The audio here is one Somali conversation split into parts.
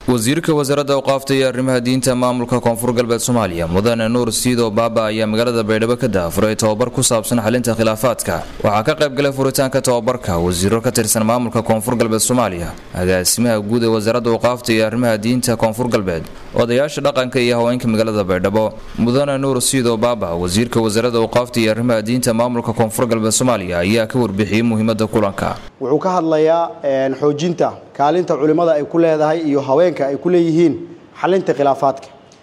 wasiirka wasaaradda awqaafta iyo arrimaha diinta maamulka koonfur galbeed soomaaliya mudane nuur siido baaba ayaa magaalada baydhabo ka daafuray tobabar ku saabsan xalinta khilaafaadka waxaa ka qayb galay furitaanka tobabarka wasiiro ka tirsan maamulka koonfur galbeed soomaaliya agaasimaha guud ee wasaaradda awqaafta iyo arrimaha diinta koonfur galbeed odayaasha dhaqanka iyo haweenka magaalada baydhabo mudane nuur siido baaba wasiirka wasaaradda awqaafta iyo arrimaha diinta maamulka koonfur galbeed soomaaliya ayaa ka warbixiyey muhiimada kulanka wuxuu ka hadlayaa xoojinta kaalinta culimmada ay ku leedahay iyo haweenka ay ku leeyihiin xalinta khilaafaadka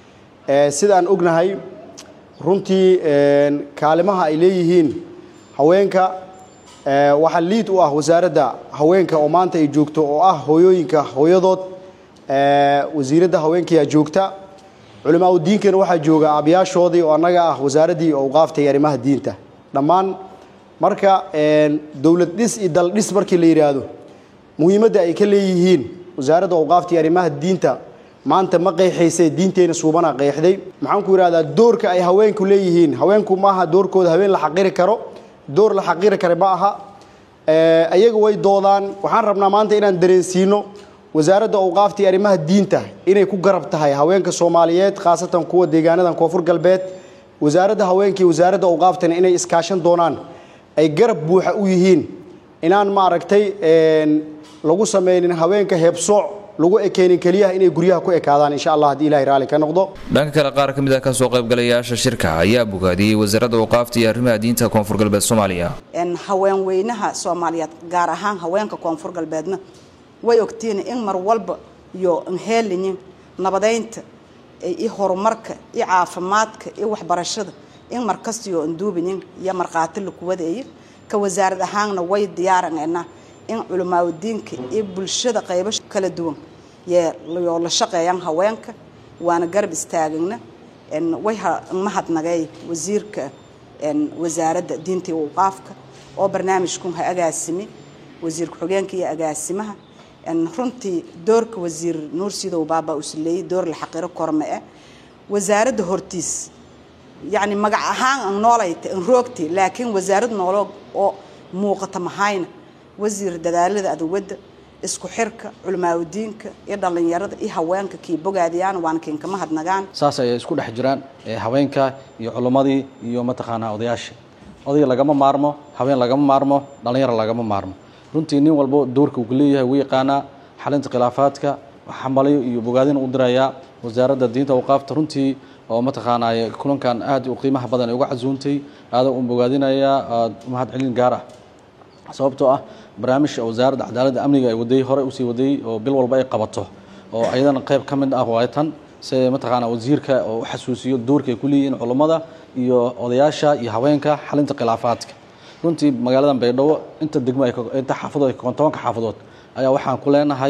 sidaan ognahay runtii kaalimaha ay leeyihiin haweenka waxaa liid u ah wasaaradda haweenka oo maanta ay joogto oo ah hooyooyinka hooyadood wasiiradda haweenkayaa joogta culimaa u diinkana waxaa jooga aabayaashoodii oo annaga ah wasaaraddii awqaafta iyo arrimaha diinta dhammaan marka dowlad dhis iyo dal dhis markii la yidhaahdo muhiimadda ay ka leeyihiin wasaaradda awqaafta iyo arrimaha diinta maanta ma qeexaysay diinteena suubana qeexday maxaan ku yidhahdaa doorka ay haweenku leeyihiin haweenku ma aha doorkooda haween la xaqiri karo door la xaqiri kara ma aha ayaga way doodaan waxaan rabnaa maanta inaan dareensiino wasaaradda awqaafta iyo arrimaha diinta inay ku garab tahay haweenka soomaaliyeed khaasatan kuwa deegaanadan koonfur galbeed wasaaradda haweenka iyo wasaaradda awqaaftana inay iskaashan doonaan ay garab buuxa u yihiin inaan maaragtay lagu samaynin haweenka heebsooc lagu ekeenin keliyaha inay guryaha ku ekaadaan insha allah haddii ilahay raalli ka noqdo dhanka kale qaar ka mid ah kasoo qaybgalayaasha shirka ayaa bogaadiyey wasaaradda awqaafta iyo arrimaha diinta koonfur galbeed soomaaliya haweenweynaha soomaaliyeed gaar ahaan haweenka koonfur galbeedna way ogtiin in mar walba iyo nheeliyin nabadeynta iyo horumarka iyo caafimaadka iyo waxbarashada in markastiyo anduubinin iyo markhaati lakuwadeeyo ka wasaarad ahaanna way diyaaraneenaa in culimaadudiinka iyo bulshada qaybo kala duwan yoo la shaqeeyaan haweenka waana garab istaagana way mahadnagay wasiirka wasaaradda diinta iyo awqaafka oo barnaamijkun ha agaasimi wasiir ku-xigeenka iyo agaasimaha runtii doorka wasiir nuur sidow baaba usleeyey door la xaqiro korme-e wasaaradda hortiis yacni magac ahaan an noolayta an roogti laakiin wasaarad noolo oo muuqata mahayna wasiir dadaalada aduwadda isku xirka culimaadudiinka iyo dhallinyarada iyo haweenka kii bogaadiyaan waana kiinka mahadnagaan saas ayay isku dhex jiraan haweenka iyo culimmadii iyo mataqaanaa odayaasha odayga lagama maarmo haween lagama maarmo dhallinyaro lagama maarmo runtii nin walbo doorka uu leeyahay wuu yaqaanaa xalinta khilaafaadka xambalayo iyo bogaadin u dirayaa wasaaradda diinta awqaafta runtii oo mataqaanaa kulankan aad u qiimaha badan ay uga casuuntay aada u bogaadinayaa aad mahad celin gaar ah sababtoo ah barnaamijka wasaaradda cadaaladda amniga ay waday hore usii wadayey oo bil walba ay qabato oo ayadana qayb ka mid ah waay tan si mataqaanaa wasiirka oo u xasuusiyo doorka ay ku leeyihiin culummada iyo odayaasha iyo haweenka xalinta khilaafaadka runtii magaaladan baydhabo inta degmo inta xaafadood tobanka xaafadood ayaa waxaan ku leenahay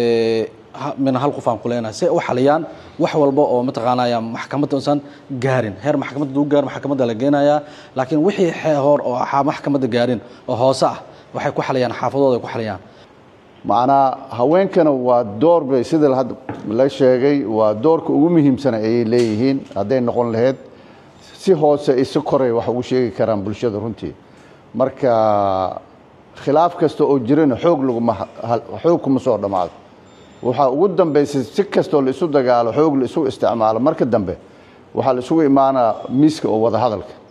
mina hal qof aan ku leenahay si ay u xaliyaan wax walba oo mataqaanaya maxkamadda usan gaarin heer maxkamadda duu gaar maxkamadda la geenayaa laakiin wixii hor oo maxkamadda gaarin oo hoose ah waxay ku xaliyaan xaafadooda ay ku xaliyaan macnaa haweenkana waa door bay sida hadda la sheegay waa doorka ugu muhiimsana ayay leeyihiin hadday noqon lahayd si hoose isi koray wax ugu sheegi karaan bulshada runtii marka khilaaf kasta oo jirana xoog laguma xoog kuma soo dhammaado waxaa ugu dambaysay si kastoo la isu dagaalo xoog la isu isticmaalo marka dambe waxaa la isugu imaanaa miiska oo wada hadalka